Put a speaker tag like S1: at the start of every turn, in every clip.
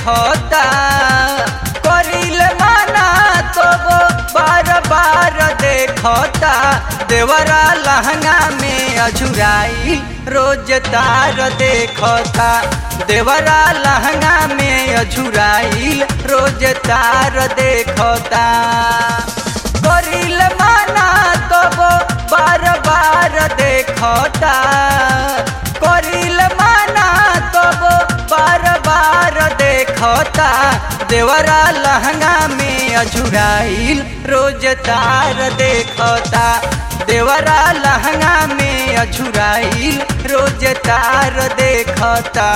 S1: देखता करिल माना तो वो बार बार देखता देवरा लहंगा में अझुराई रोज तार देखता देवरा लहंगा में अझुराई रोज तार देखता करिल माना तो वो बार बार देखता करिल माना तो वो बार बार देखता देवरा लहंगा में अझुराइल रोज तार देखता देवरा लहंगा में अझुराइल रोज तार देखता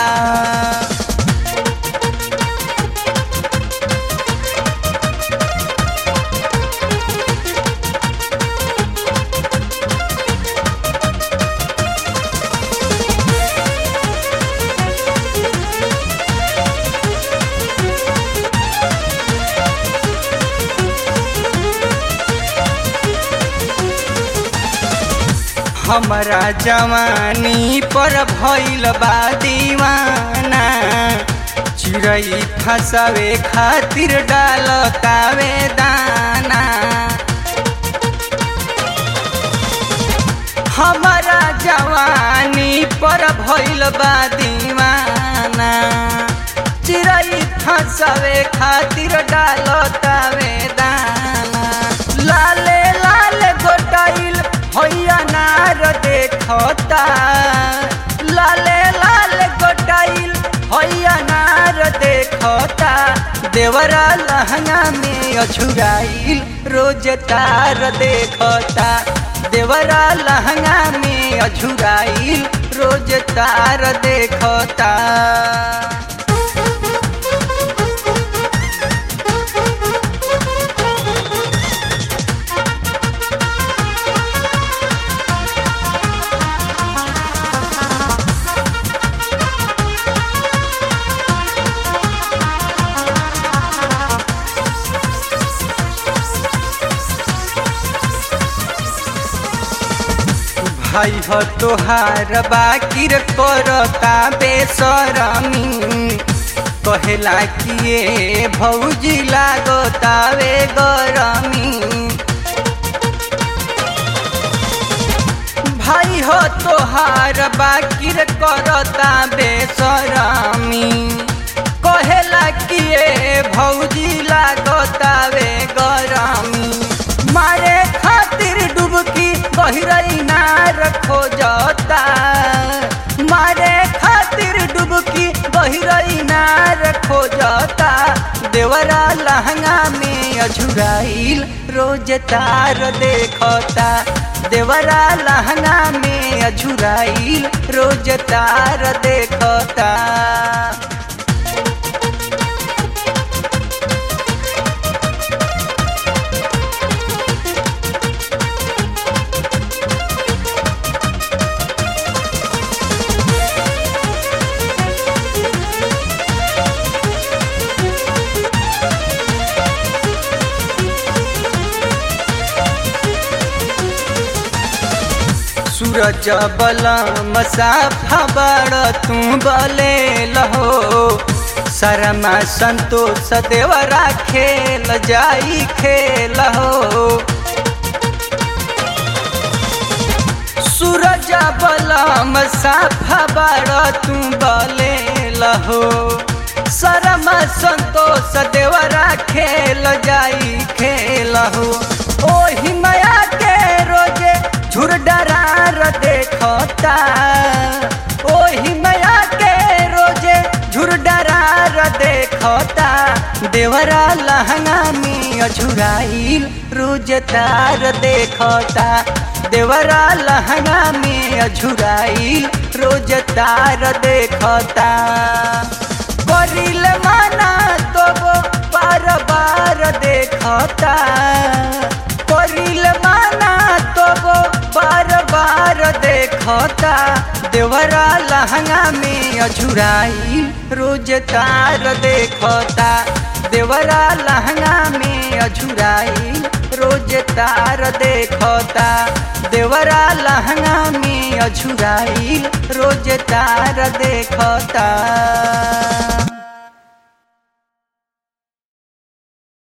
S1: हमरा जवानी पर भइल बा दीवाना चिड़ै फसावे खातिर डालतावे दाना हमरा जवानी पर भइल बा दीवाना चिड़ै फसावे खातिर डालतावे दाना लाले लाल गोटाइल हैया नार देखता लाले लाल गोटाइल हैया नार देखता देवरा लहंगा में अछुराइल रोज तार देखता देवरा लहंगा में अछुराइल रोज तार देखता भाई हो तोहार बाकिर करता बेसरमी कहेला किए भौजी लागतावे गरमी भाई हो तोहार बाकिर करता बेसरमी कहेला किए भौजी लागतावे गरमी मारे खातिर डुबकी गहरई नार खोजता मारे खातिर डुबकी गहरई नार खोजता देवरा लहंगा में अझुराइल रोज तार देखता देवरा लहंगा में अझुराइल रोज तार देखता सूरज बलम साफा बड़ तू बले लहो शर्मा संतोष देवरा खेल जाई खेल हो सूरज बलम साफा बड़ तू बले लहो शर्मा संतोष देवरा खेल जाई खेल हो ओही माया के रोजे झुर डरार देखता ओही माया के रोजे झुर डरार देखता देवरा लहंगा में अझुराइल रोज तार देखता देवरा लहंगा में अझुराइल रोज तार देखता करिल माना तो वो बार बार देखता करिल माना तो वो बार बार देखता देवरा लहंगा में अझुराई रोज तार देखता देवरा लहंगा में अझुराई रोज तार देखता देवरा लहंगा में अझुराई रोज तार देखता